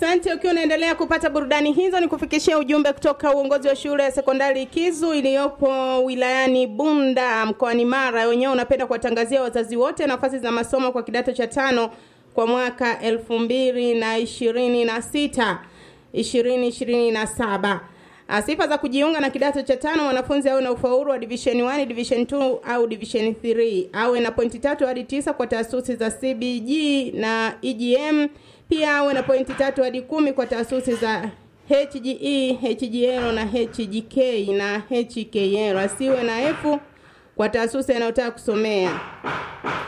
Asante. Ukiwa unaendelea kupata burudani hizo, ni kufikishia ujumbe kutoka uongozi wa shule ya sekondari Kizu iliyopo wilayani Bunda mkoani Mara. Wenyewe unapenda kuwatangazia wazazi wote nafasi za masomo kwa kidato cha tano kwa mwaka elfu mbili na ishirini na sita ishirini ishirini na saba. Sifa za kujiunga na kidato cha tano: mwanafunzi awe na ufaulu wa division 1, division 2 au division 3, awe na pointi tatu hadi tisa kwa taasisi za CBG na EGM. Pia awe na pointi tatu hadi kumi kwa taasisi za HGE, HGL na HGK na HKL. Asiwe na F kwa taasisi anayotaka kusomea.